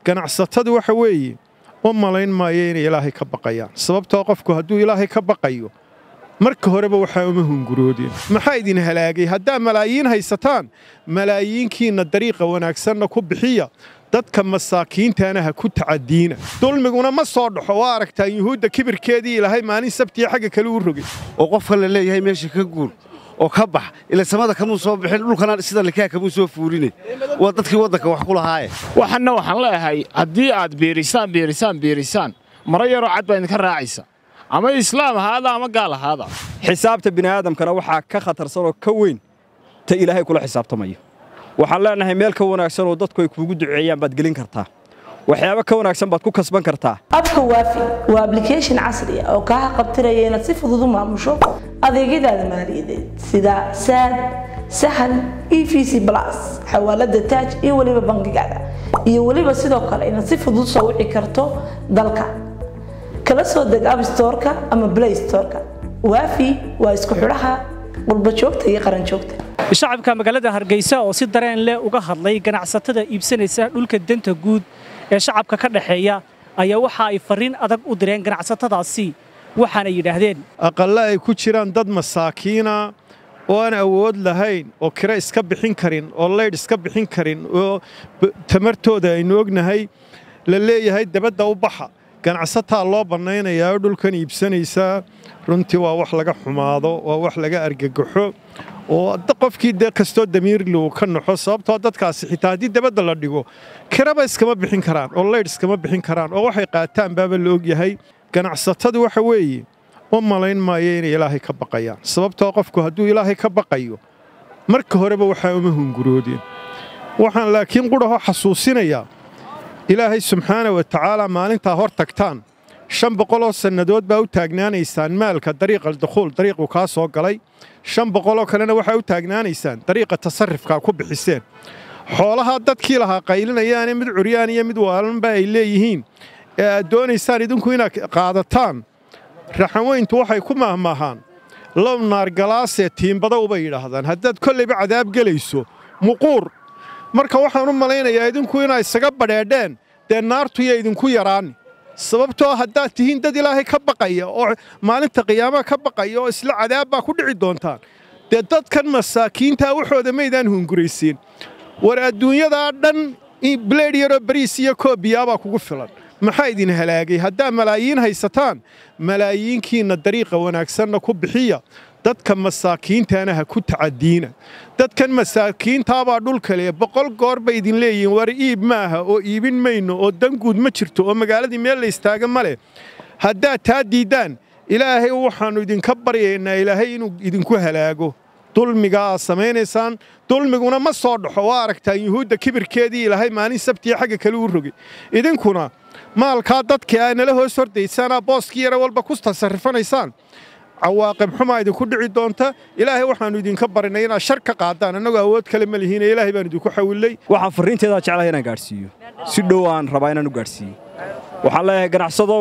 ganacsatadu waxa weeye u malayn maayo inay ilaahay ka baqayaan sababtoo qofku hadduu ilaahay ka baqayo marka horeba waxaa uma hunguroodeen maxaa idin halaagay haddaa malaayiin haysataan malaayiinkiinna dariiqa wanaagsanna ku bixiya dadka masaakiintaana ha ku tacadiina dulmiguna ma soo dhaxo waa aragtaan yuhuudda kibirkeedii ilaahay maalin sabtiya xagga kale u rogay oo qofka la leeyahay meesha ka guur oo ka bax ila samada kamuu soo bixin dhulkana sida likaa kamuu soo fuuline waa dadkii waddanka wax ku lahaaye waxanna waxaan leeyahay haddii aad biirisaan biirisaan biirisaan maro yaroo cad baa idinka raacaysa ama islaam ahaada ama gaal ahaada xisaabta bini'aadamkana waxaa ka khatarsanoo ka weyn ta ilaahay kula xisaabtamayo waxaan leenahay meel ka wanaagsan oo dadku ay kuugu duceeyaan baad gelin kartaa waxyaabo ka wanaagsan baad ku kasban kartaa abka waafi waa ablication casri ah oo kaa haqabtiraya inaad si fudud u maamusho adeegyadaada maaliyadeed sida saad sahal e v c plus xawaalada taaj iyo weliba bangigaada iyo weliba sidoo kale inaad si fudud soo wici karto dalka kala soo deg abstoreka ama blay storeka waafi waa isku xidhaha qurbajoogta iyo qaranjoogta shacabka magaalada hargeysa oo si dareen leh uga hadlay ganacsatada iibsanaysa dhulka danta guud ee shacabka ka dhexeeya ayaa waxa ay fariin adag u direen ganacsatadaasi waxaana yidhaahdeen aqalle ay ku jiraan dad masaakiina oo aan awood lahayn oo kiro iska bixin karin oo leydh iska bixin karin oo tamartooda aynu ognahay la leeyahay dabadda u baxa ganacsataa loo bannaynayaa oo dhulkan iibsanaysaa runtii waa wax laga xumaado waa wax laga argagaxo oo qofkii de kastoo damiirli uu ka naxo sababtoo dadkaasi xitaa haddii dabadda la dhigo kiraba iskama bixin karaan oo leydh iskama bixin karaan oo waxay qaataan baaba la ogyahay ganacsatadu waxa weeye u malayn maayo inay ilaahay ka baqayaan sababtoo qofku hadduu ilaahay ka baqayo marka horeba waxaa uma hunguroodeen waxaan laakiin qudhaho xasuusinayaa ilaahay subxaana wa tacaala maalintaa hor tagtaan shan boqoloo sannadood baa u taagnaanaysaan maalka dariiqa dukhuul dariiqu kaa soo galay shan boqoloo kalena waxaa u taagnaanaysaan dariiqa tasarrifkaa ku bixiseen xoolahaa dadkii lahaa qaylinayaane mid curyaan iyo mid waalanba ay leeyihiin ee aad doonaysaan idinku inaad qaadataan raxanweyntu waxay ku mahmaahaan low naargalaasee tiimbada ubay yidhaahdaan haddaad kollayba cadaab gelayso muquur marka waxaan u malaynayaa idinku inaa isaga badheedheen dee naartuya idinku yaraani sababtoo haddaad tihiin dad ilaahay ka baqaya oo maalinta qiyaamaha ka baqaya oo isla cadaab baa ku dhici doontaan dee dadkan masaakiintaa waxooda maydaan hunguraysiin war adduunyadaa dhan bileed yaroo bariis iyo koobiyaabaa kugu filan maxaa idin halaagay haddaa malaayiin haysataan malaayiinkiinna dariiqa wanaagsanna ku bixiya dadka masaakiintaana ha ku tacadiina dadkan masaakiintaabaa dhulkale boqol goor bay idin leeyihiin war iib maaha oo iibin mayno oo danguud ma jirto oo magaaladii meel la istaaga ma leh haddaad taa diiddaan ilaahay waxaannu idinka baryaynaa ilaahay inuu idinku halaago dulmiga aad samaynaysaan dulmiguna ma soo dhaxo waa aragtaan yuhuudda kibirkeedii ilaahay maalin sabtiya xagga kale u rogay idinkuna maalkaa dadka aa nala hoos hordaysaanaa booskii yara walba ku tasarrifanaysaan cawaaqib xumaa idinku dhici doonta ilaahay waxaannu idinka barinay inaad shar ka qaadaan annagoo awood kale ma lihiine ilaahay baan idinku xawillay waxaan farriinteedaa jeclahay inaan gaadhsiiyo si dhow aan rabaa inaan u gaadhsiiyo waxaan leeyahay ganacsadow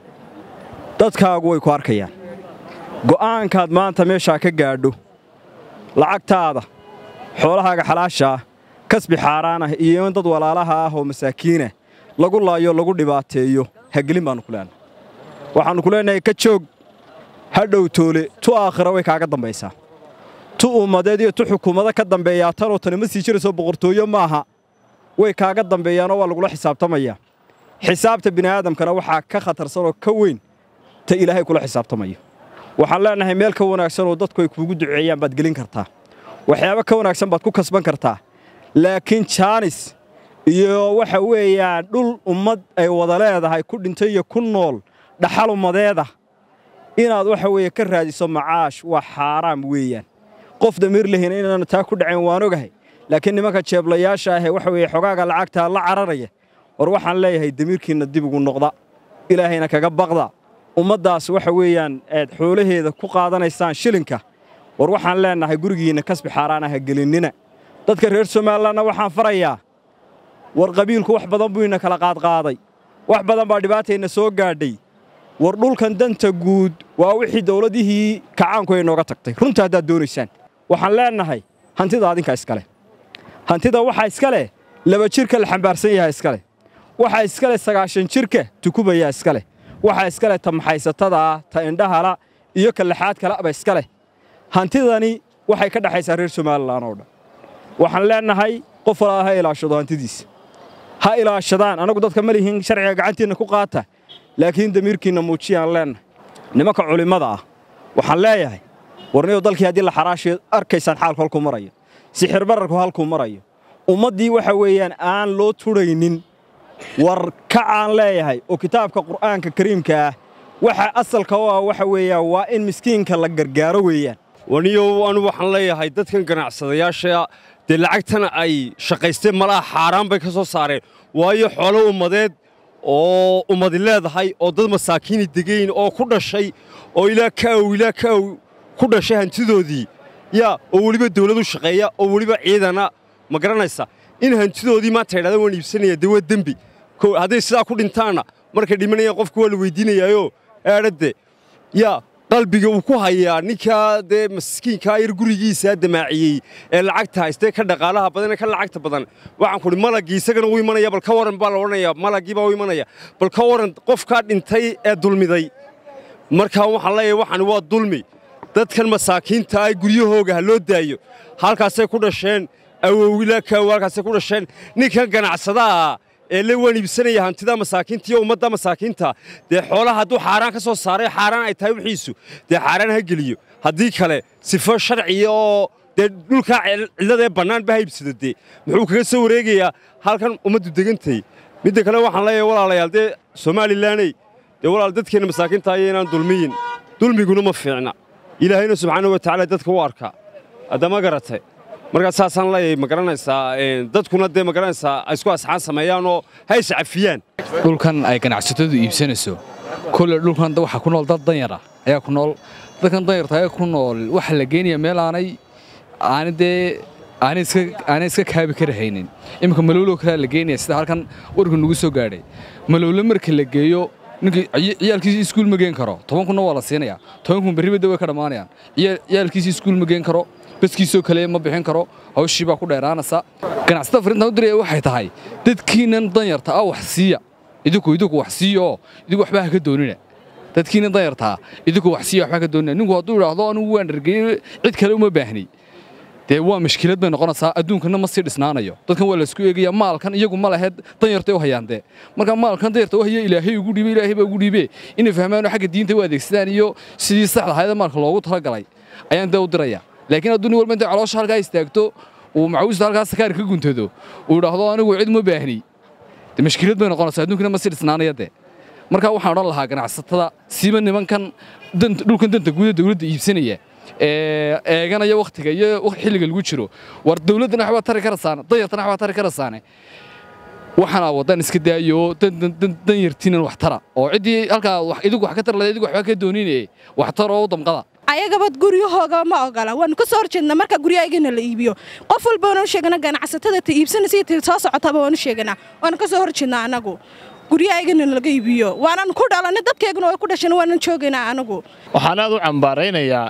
dadkaagu way ku arkayaan go'aankaad maanta meeshaa ka gaadho lacagtaada xoolahaaga xalaasha ah kasbi xaaraan ah iyo in dad walaalaha ah oo masaakiinah lagu laayo lagu dhibaateeyo hagelin baannu ku leenahay waxaannu ku leenahay ka joog ha dhowtoole tu aakhira way kaaga dambaysaa tu ummadeed iyo tu xukuumado ka dambeeyaa tanoo tani ma sii jirayso boqortooyo maaha way kaaga dambeeyaanoo waa lagula xisaabtamayaa xisaabta bini'aadamkana waxaa ka khatarsanoo ka weyn ta ilaahay kula xisaabtamayo waxaan leenahay meel ka wanaagsan oo dadku ay kuugu duceeyaan baad gelin kartaa waxyaabo ka wanaagsan baad ku kasban kartaa laakiin jaanis iyo waxa weeyaan dhul ummad ay wada leedahay ku dhintay iyo ku nool dhaxal ummadeeda inaad waxa weeye ka raadiso macaash waa xaaraam weeyaan qof damiir lehina inaanu taa ku dhacayn waan ogahay laakiin nimanka jeeblayaasha ahee waxa weeye xogaaga lacagtaa la cararaya war waxaan leeyahay damiirkiinna dib ugu noqda ilaahayna kaga baqda ummaddaas waxa weeyaan aad xoolaheeda ku qaadanaysaan shilinka war waxaan leennahay gurigiinna kasbi xaaraan aha gelinnina dadka reer somalilanna waxaan farayaa war qabiilku wax badan buu ina kala qaadqaaday wax badan baa dhibaatayna soo gaadhay war dhulkan danta guud waa wixii dawladihii kacaanku ay nooga tagtay runta haddaad doonaysaan waxaan leennahay hantida adinka iskale hantida waxaa iska leh laba jirka la xambaarsan yahay iska leh waxaa iska leh sagaashan jirka tukubayaa iska leh waxaa iska leh ta maxaysatadaa ta indhahala iyo ka lixaad kaleba iska leh hantidani waxay ka dhexaysaa reer somalilan oo dhan waxaan leennahay qof walaa ha ilaashado hantidiisa ha ilaashadaan anagu dadka ma lihin sharciga gacantiinna ku qaata laakiin damiirkiinna muujiyaan leennahay nimanka culimmada ah waxaan leeyahay warniyo dalkii haddii la xaraashiyo arkaysaan xaalku halkuu marayo sixir bararku halkuu marayo ummaddii waxa weeyaan aan loo tudhaynin war kacaan leeyahay oo kitaabka qur'aanka kariimka ah waxa asalka u ah waxa weeyaan waa in miskiinka la gargaaro weeyaan waniyow anu waxaan leeyahay dadkan ganacsadayaasha dee lacagtana ay shaqaysteen malaha xaaraan bay ka soo saareen waayo xoolo ummadeed oo ummadi leedahay oo dad masaakiini degayn oo ku dhashay oo ilaa ka ow ilaa ka ow ku dhashay hantidoodii yaa oo weliba dawladu shaqeeya oo weliba ciidana ma garanaysa in hantidoodii maanta yidhahda waan iibsanaya dee waa dembi hadday sidaa ku dhintaanna markay dhimanayaan qofka waa la weydiinayaayo eedhadde yaa qalbiga uu ku hayaa ninkaa dee maskiinkaa yar gurigiisaa damaaciyey ee lacagta haystee ka dhaqaalaha badan ee ka lacagta badan waxaan kuhi malagii isagana u imanaya bal ka waran baa la odhanaya malagii baa u imanaya bal ka waran qofkaa dhintay ee dulmiday markaa waxaan leeyahay waxani waa dulmi dadkan masaakiinta ah guryahooga ha loo daayo halkaasay ku dhasheen awowilaa kaawo halkaasay ku dhasheen ninkan ganacsadaha ee le waan iibsanaya hantida masaakiinta iyo ummadda masaakiinta dee xoolaha hadduu xaaraan ka soo saaray xaaraan ay tahay wixiisu dee xaaraan ha geliyo haddii kale sifo sharciya oo dee dhulkaa cidladee bannaanba ha iibsado dee muxuu kaga soo wareegayaa halkan ummaddu degantay midda kale waxaan leeyahay walaalayaal dee somalilaney dee walaal dadkeenna masaakiinta aya inaan dulmiyin dulmiguna ma fiicna ilaahayna subxaana wa tacaala dadka u arkaa haddama garatay markaa saasaan leeyahay ma garanaysaa dadkuna dee ma garanaysaa ay isku asxaan sameeyaanoo ha is cafiyaan dhulkan ay ganacsatadu iibsanayso kolle dhulkan waxaa ku nool dad danyar ah ayaa ku nool dadkan danyarta ayaa ku nool waxaa la geenaya meel aanay aani dee aanay iska aanay iska kaabi kara haynin iminka malowlo kalea la geenaya sida halkan warku nagu soo gaadhay malowlo marka la geeyo ninkii ciyaalkiisii iskuul ma geen karo toban kunna waa la siinayaa toban kun berribadda way ka dhammaanayaan ciyaalkiisii iskuul ma geen karo baskiisoo kale ma bixin karo hawshii baa ku dheeraanaysa ganacsatada farintan u diraya waxay tahay dadkiinan danyarta ah wax siiya idinku idinku wax siiya oo idinku waxba ha ka doonina dadkiinan danyartaa idinku wax siiya waxba ka doonina ninku hadduu idhaahdo anigu waan dhargeeyey cid kale uma baahnay dee waa mashkilad bay noqonaysaa adduunkana ma sii dhisnaanayo dadkan waa laysku eegaya maalkan iyagu ma laheed danyartay u hayaan dee marka maalkan danyarta u haya ilaahay ugu dhiibe ilaahay baa ugu dhiibe inay fahmaan oo xagga diinta u adeegsadaan iyo sidii saxda ahayd maalka loogu talagalay ayaan dee u diraya laakiin hadduu nin walba intay caloosha halkaa istaagto uu macawiista halkaa sakaar ka guntado uu idhaahdo anigu cid ma baahni dee mashkilad bay noqonaysaa adduunkana ma sii dhisnaanaya dee marka waxaan odhan lahaa ganacsatada siiba nimankan dhulkan danta guuda dawladda iibsanaya eeganaya wakhtiga iyo xilliga lagu jiro war dawladdana waxbaa tari karasaane danyartana waxbaa tari karasaane waxaana waddan iska daayo danyartiinan wax tara oo ciddii halkaa idigu wax ka tara lahayd idigu waxbaa ka dooninaye wax tara oo damqada ayagaba guryahooga ma ogola waanu ka soo horjeednaa marka guryahaygana la iibiyo qof walba waanu sheeganaa ganacsatada ta iibsanaysa iyo ta soo socotaba waanu sheeganaa waanu ka soo horjeednaa anagu guryahaygana laga iibiyo waanan ku dhalanay dadkeyguna way ku dhasheen waanan joogaynaa anagu waxaan aad u cambaaraynayaa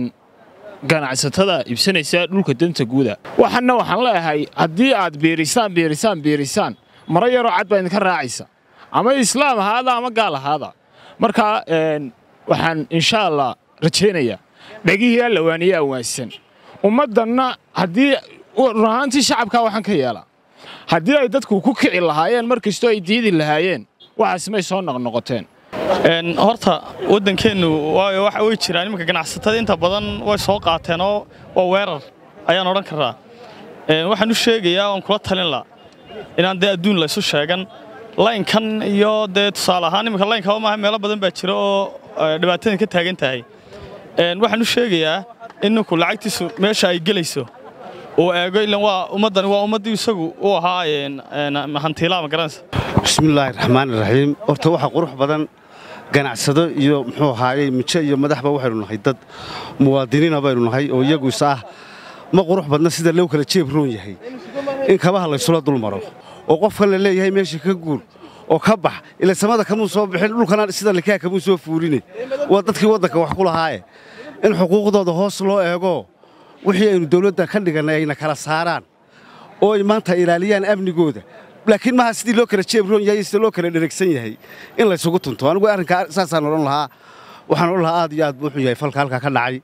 ganacsatada iibsanaysa dhulka danta guuda waxaana waxaan leeyahay haddii aad biirisaan biirisaan biirisaan maro yaroo cad baa idinka raacaysa ama islaam ahaada ama gaal ahaada marka waxaan insha allah rajaynayaa dhegihii allawaaniye awaansan ummaddanna haddii run ahaantii shacabkaa waxaan ka yeelaa haddii ay dadku ku kici lahaayeen mar kastoo ay diidi lahaayeen waxaas may soo noqnoqoteen horta waddankeennu waayo waxa way jiraan iminka ganacsatada inta badan way soo qaateen oo waa weerar ayaan odhan karaa waxaan u sheegayaa waan kula talin laa inaan dee adduun laysu sheegan laynkan iyo dee tusaale ahaan iminka laynkaba maaha meelo badan baa jira oo dhibaatadan ka taagan tahay waxaan u sheegayaa in ninku lacagtiisu meesha ay gelayso uu eego ilan waa ummaddani waa ummaddii isagu u ahaa hantiilaa ma garanaysa bismillaahi raxmaan iraxiim horta waxaa qurux badan ganacsado iyo muxuu ahaayey mijo iyo madaxba waxaynu nahay dad muwaadiniina baynu nahay oo iyagu is ah ma qurux badna sida loo kala jeeb roon yahay in kabaha laysula dul maro oo qofkan la leeyahay meesha ka guur oo ka bax ila samada kamuu soo bixin dhulkana sida likaa kamuu soo fuurine waa dadkii waddanka wax ku lahaaye in xuquuqdooda hoos loo eego wixii aynu dawladda ka dhigannay ayna kala saaraan oo ay maanta ilaaliyaan amnigooda laakiin maaha sidii loo kala jeebroon yahay sida loo kala dheregsan yahay in laysugu tunto anigu arrinkaa saasaan odhan lahaa waxaan odhan lahaa aad iyo aad buu wuxuu yahay falka halkaa ka dhacay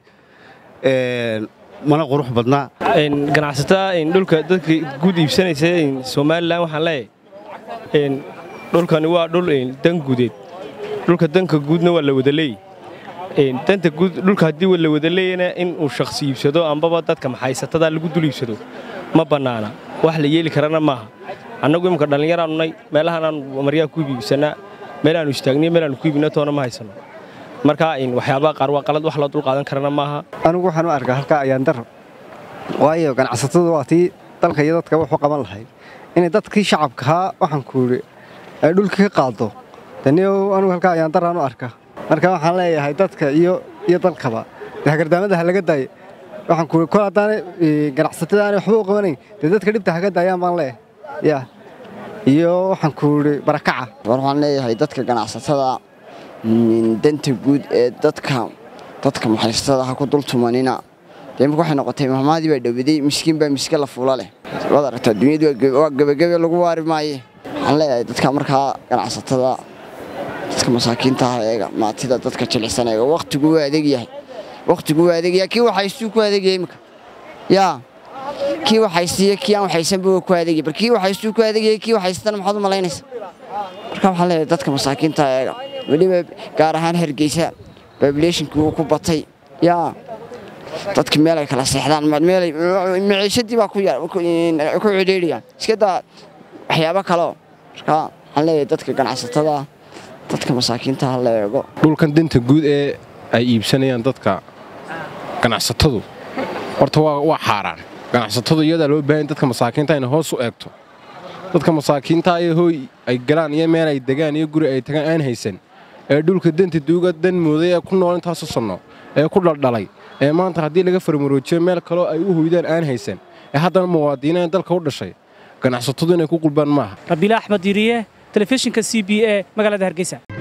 mana qurux badnaa ganacsatada dhulka dadka guud iibsanaysa somalilan waxaan leeyahay dhulkani waa dhul dan guudeed dhulka danka guudna waa la wada leey danta guud dhulka haddii la wada leeyana in uu shakhsi iibsado ambaba dadka maxaysatada lagu dul iibsado ma bannaana wax la yeeli karana maaha annagu imika dhallinyaraanu nay meelahaanaanu maryaa ku iibsanaa meelaannu istaagniyo meelaannu ku iibina toona ma haysano marka waxyaabaha qaar waa qalad wax loo dul qaadan karana maaha anigu waxaan u arkaa halkaa ayaan daro waayo ganacsatadu waa tii dalka iyo dadka wuxu qaban lahayd inay dadkii shacabkahaa waxaan kuuhi ay dhulka ka qaado daniyow anigu halkaa ayaan daraan u arka marka waxaan leeyahay dadka iyo iyo dalkaba dee hagardaamada ha laga daayo waxaan kuuhi kol haddaanay ganacsatada aanay waxba u qabanayn dee dadka dhibta haga daayaan baan leeyahay yaa iyo waxaan kuuhi barakaca war waxaan leeyahay dadka ganacsatada danta guud ee dadka dadka maxaysatada ha ku dul tumanina dee imika waxay noqotay mahmaadii baa dhowaday miskiin baa miske la fuula leh waad aragtaa dunyadu waa gebagebe lagu waari maaye waxaan leeyahay dadka markaa ganacsatada dadka masaakiinta ah eega maatida dadka jilicsan eega wakhtigu waa adeeg yahay wakhtigu waa adeeg yahay kii waxaystuu ku adeegaya imika yaa kii waxaysiiya kii aan waxaysanba waa ku adeegaya bar kii waxaystuu ku adeegaya kii waxaystana maxaad u malaynaysa marka waxaan leeyahay dadka masaakiinta eega weliba gaar ahaan hargeysa babileeshinkii uu ku batay yaa dadka meel ay kala seexdaan maciishadii baa ku cidhiidhiyaan iska daa waxyaabo kaleo marka waxaan leeyahay dadka ganacsatada dadka masaakiinta ha la eego dhulkan danta guud ee ay iibsanayaan dadka ganacsatadu horta waa xaaraan ganacsatadu iyadaa loo baahan dadka masaakiinta inay hoos u eegto dadka masaakiinta ee hooy ay galaan iyo meel ay degaan iyo guri ay tagaan aan haysan ee dhulka danta duuga dan mooday ee ku nool intaasu sanno ee ku dhaldhalay ee maanta haddii laga farmaroojiyo meel kaloo ay u hoydaan aan haysan ee haddana muwaadiniin dalka u dhashay ganacsatadu inay ku qulbaan maaha rabiila axmed diriye telefishinka c b e magaalada hargeysa